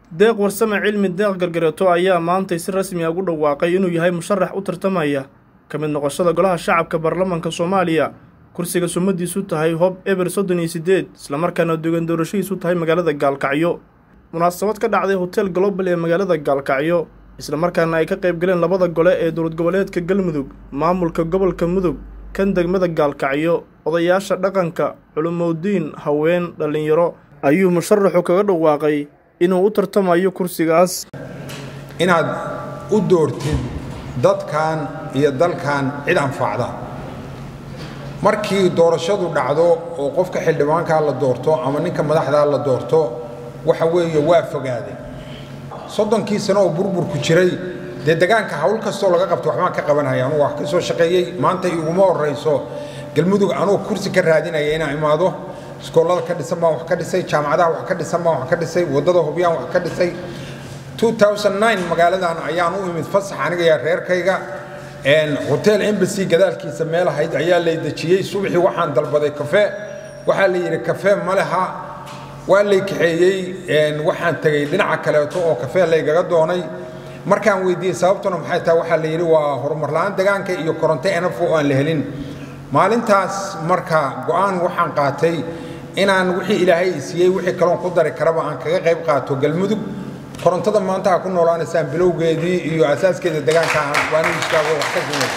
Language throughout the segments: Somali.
deeq warsame cilmi deeq gargareeto ayaa maantay si rasmi a ugu dhawaaqay inuu yahay musharax u tartamaya ka mid noqoshada golaha shacabka baarlamaanka soomaaliya kursiga sumadiisu tahay hob eber soddon iyo siddeed islamarkaana dugan doorashadiisu tahay magaalada gaalkacyo munaasabad ka dhacday hotel global ee magaalada gaalkacyo islamarkaana ay ka qayb galeen labada gole ee dowlad goboleedka galmudug maamulka gobolka mudug kan degmada gaalkacyo odayaasha dhaqanka culumowdiin haween dhallinyaro ayuu musharaxu kaga dhawaaqay inuu u tartamayo kursigaas inaad u doortid dadkan iyo dalkan cid anfacda markii doorashadu dhacdo oo qofka xildhibaankaa la doorto ama ninka madaxdaa la doorto waxa weeye waa fogaaday soddonkii sano oo burburku jiray dee degaanka hawl kastoo laga qabto waxbaan ka qabanaya anugu wax ka soo shaqeeyey maanta iguma horrayso galmudug anugu kursi ka raadinaya inaan imaado iskoollada ka dhisan baan wax ka dhisay jaamacadaha wax ka dhisan baan wax ka dhisay waddada hubyaan wax ka dhisay magaaladan ayaan u imid fasax aniga iyo reerkayga hotel embassy gadaalkiisa meel ahayd ayaa lay dejiyey subaxii waxaan dalbaday kafe waxaa la yidhi kafe ma leha waa lay kaxeeyey waxaan tegey dhinaca kaleeto oo kafe laygaga doonay markaan weydiiyey sababtuna maxay tahay waxaa la yidhi waa horumar la'aan degaanka iyo koronto enafo oo aan la helin maalintaas marka go'aan waxaan qaatay inaan wixii ilaahay siiyey wixii kaloon ku dari karaba aan kaga qayb qaato galmudug korontada maanta ha ku noolaanaysaan bilowgeedii iyo asaaskeeda degaanka waanu istaago wax ka simay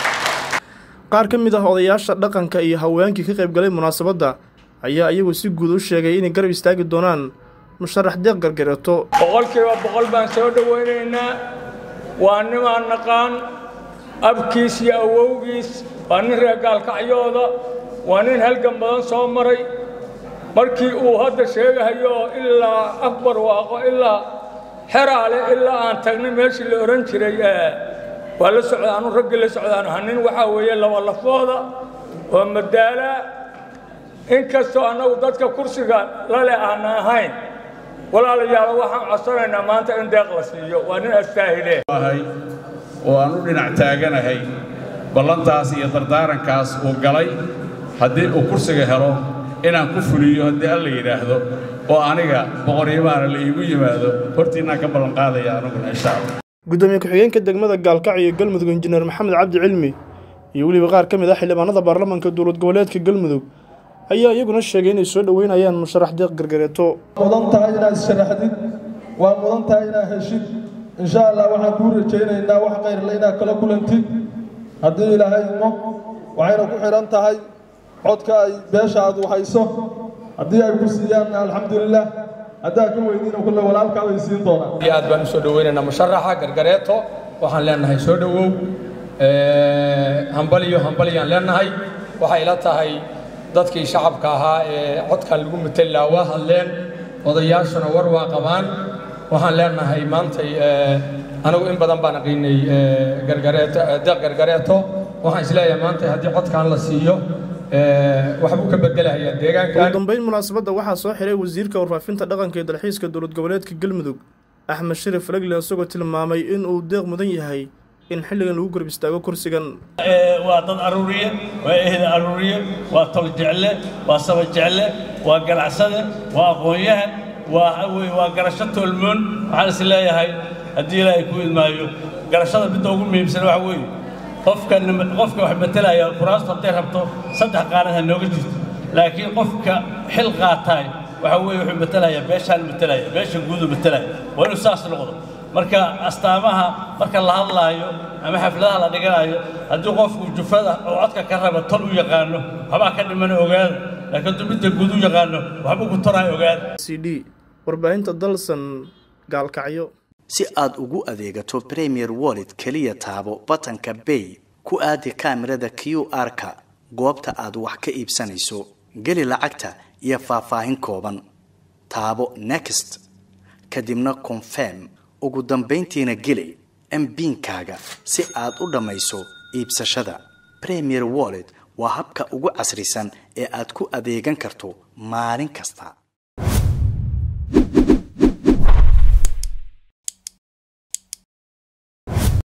qaar ka mid ah odayaasha dhaqanka iyo haweenkii ka qayb galay munaasabadda ayaa iyagu si guud u sheegay inay garab istaagi doonaan musharax deeq gargareeto boqolkiiba boqol baan soo dhowaynaynaa waa nimaan naqaan abkiis iyo awowgiis waa nin reer gaalkacyooda waa nin halgan badan soo maray markii uu hadda sheegahayo ilaa akbar waaqo ilaa xeraale ilaa aan tagnay meeshii la odhan jiray waa la socdaanu raggii la socdaanu hanin waxaa weeye laba lafooda oo madaalaa inkastoo annagu dadka kursiga lale aana ahayn walaalayaalo waxaan codsanaynaa maanta in deeq la siiyo waa nin astaahile oo aan u dhinac taaganahay ballantaas iyo dardaarankaas uu galay haddii uu kursiga helo inaan ku fuliyo haddii alla yidhaahdo oo aniga boqoryimaana la iigu yimaado hortiinaan ka ballanqaadaya anuguna insha allah gudoomiye ku-xigeenka degmada gaalkacyo galmudug injineer maxamed cabdi cilmi iyo weliba qaar ka mid ah xildhibaanada baarlamaanka dowlad goboleedka galmudug ayaa iyaguna sheegay inay soo dhoweynayaan musharax deeq gargareeto mudan tahay inaad issharaxdid waa mudan tahay inaad heshid insha allah waxaan kuu rajaynaynaa wax kayrle inaad kala kulantid haddii ilaahay imo waxayna ku xidhan tahay codka ay beesha aad hayso haddii ay ku siiyaan alxamdulilah haddaa ka weydiina kulle walaalkaa bay siin doonaan iyo aad baan u soo dhoweynaynaa musharaxa gargareeto waxaan leenahay soo dhowow hambaliyo hambaliyaan leenahay waxay ila tahay dadkii shacabka ahaa ee codkan lagu mateli lahaa waa hadleen odayaashuna war waa qabaan waxaan leenahay maantay anigu in badan baan aqiinay gargareeto deeq gargareeto waxaan isleeyahay maantay haddii codkan la siiyo waxbuu ka bedelahayaa deegaankan ugu dambeyn munaasabadda waxaa soo xiray wasiirka warfaafinta dhaqanka ee dalxiiska dowlad goboleedka galmudug axmed sharif leglen isagoo tilmaamay in uu deeq mudan yahay in xilligan lagu garab istaago kursigan waa dad aruuriye waa ehel aruuriye waa tol jecle waa saba jecle waa ganacsade waa aqoon-yahan waa waa garasho toolmoon waxaan is leeyahay haddii ilaahay ku idmaayo garashada midda ugu muhiimsan waxa weeye qofka qofka wax matalaya kuraastu hadday rabto saddex qaanad ha nooga jirto laakiin qofka xil qaataay waxa weeye wuxuu matalayaa beeshaan matalaya beesha guudu matalaya waa inuu saas noqdo marka astaamaha marka la hadlaayo ama xafladaha la dhiganayo haddii qofku jufada oo codka ka raba tol u yaqaano waxbaa ka dhimana ogaada laakiin hadduu midda guud u yaqaano waxbuu ku toraay ogaada c d warbaahinta dalsan gaalkacyo si aad ugu adeegato premier wallet keliya taabo batanka bay ku aadi kaamirada q r-ka goobta aad wax ka iibsanayso geli lacagta iyo faahfaahin kooban taabo next kadibna confirm ugu dambayntiina geli mbiinkaaga si aad u dhammayso iibsashada premier wallet waa habka ugu casrisan ee aad ku adeegan karto maalin kasta